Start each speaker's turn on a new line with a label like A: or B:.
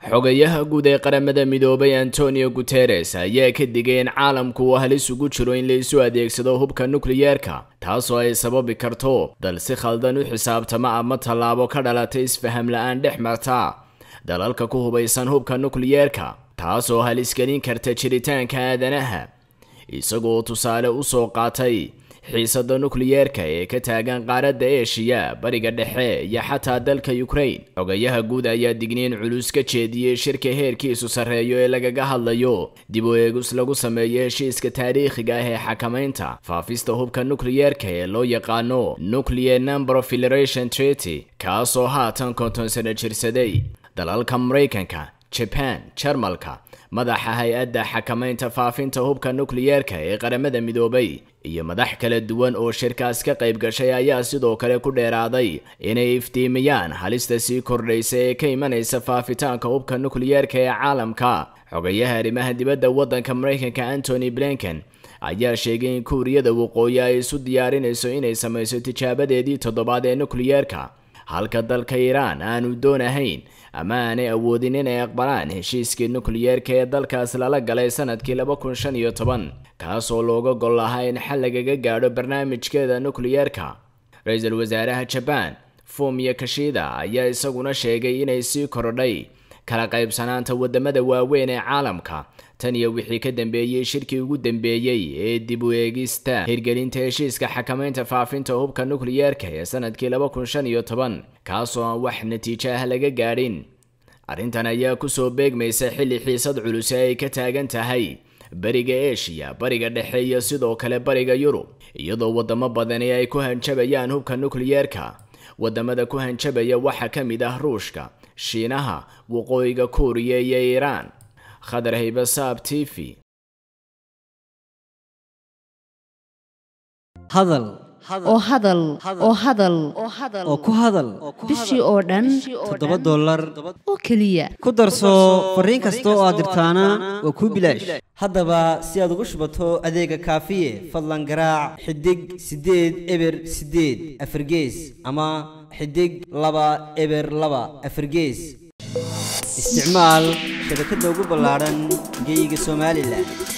A: xogayaha guud ee qaramada midoobay antonio guteres ayaa ka digay in caalamku uu halis ugu jiro in la isu adeegsado hubka nukliyeerka taasoo ay sababi karto dal si khaldan u xisaabtama ama tallaabo ka dhalatay isfaham la-aan dhex marta dalalka ku hubaysan hubka nukliyeerka taasoo halis gelin karta jiritaanka aadanaha isagoo tusaale u soo qaatay xiisada nukliyeerka ee ka taagan qaaradda eshiya bariga dhexe iyo xataa dalka ukraine xogayaha guud ayaa digniin culus ka jeediyey shirka heerkiisu sarreeyo ee lagaga hadlayo dib u eegus lagu sameeyo heshiiska taariikhiga ah ee xakamaynta faafista hubka nukliyeerka ee loo yaqaano nuclear number of federation treaty kaasoo haatan konton sano jirsaday dalalka maraykanka jaban jarmalka madaxa hay-adda xakamaynta faafinta hubka nukliyeerka ee qaramada midoobay iyo madax kala duwan oo shirkaas ka qayb gashay ayaa sidoo kale ku dheeraaday inay iftiimiyaan halista sii kordhaysa ee ka imanaysa faafitaanka hubka nukliyeerka ee caalamka xogayaha arrimaha dibadda waddanka maraykanka antony blinken ayaa sheegay in kuuriyada waqooyi ay isu diyaarinayso inay samayso tijaabadeedii toddobaad ee nukliyeerka halka dalka iiraan aanu doonahayn ama aanay awoodin inay aqbalaan heshiiskii nukliyeerka ee dalkaas lala galay sanadkii laba kun shan iyo toban kaasoo looga gol lahaa in xal lagaga gaadho barnaamijkeeda nukliyeerka ra-iisul wasaaraha jabaan fumiya kashida ayaa isaguna sheegay inay sii korodhay kala qaybsanaanta wadamada waaweyn ee caalamka tan iyo wixii ka dambeeyey shirkii ugu dambeeyey ee dib u eegista hirgelinta heshiiska xakamaynta faafinta hubka nukliyeerka ee sanadkii laba kun shan iyo toban kaasoo aan wax natiijo ah laga gaadhin arrintan ayaa kusoo beegmaysa xilli xiisad culus ee ay ka taagan tahay bariga eshiya bariga dhexe iyo sidoo kale bariga yurub iyadoo wadamo badani ay ku hanjabayaan hubka nukliyeerka wadamada ku hanjabaya waxaa ka mid ah ruushka shiinaha waqooyiga kuuriya iyo iiraan khadar haybasaab t v
B: hadal
C: oo hadal oo hadal
B: oo ku hadal
C: bishii oo dhan
B: toddoba dollar
C: oo keliya
B: ku darso fariin kasta oo aad dirtaana waa kuu bilaash haddaba si aad ugu shubato adeega kaafiye fadlan garaac xidig siddeed eber siddeed afargees ama xidig laba eber laba afargees isticmaal shabakadda ugu ballaadhan geyga somalilan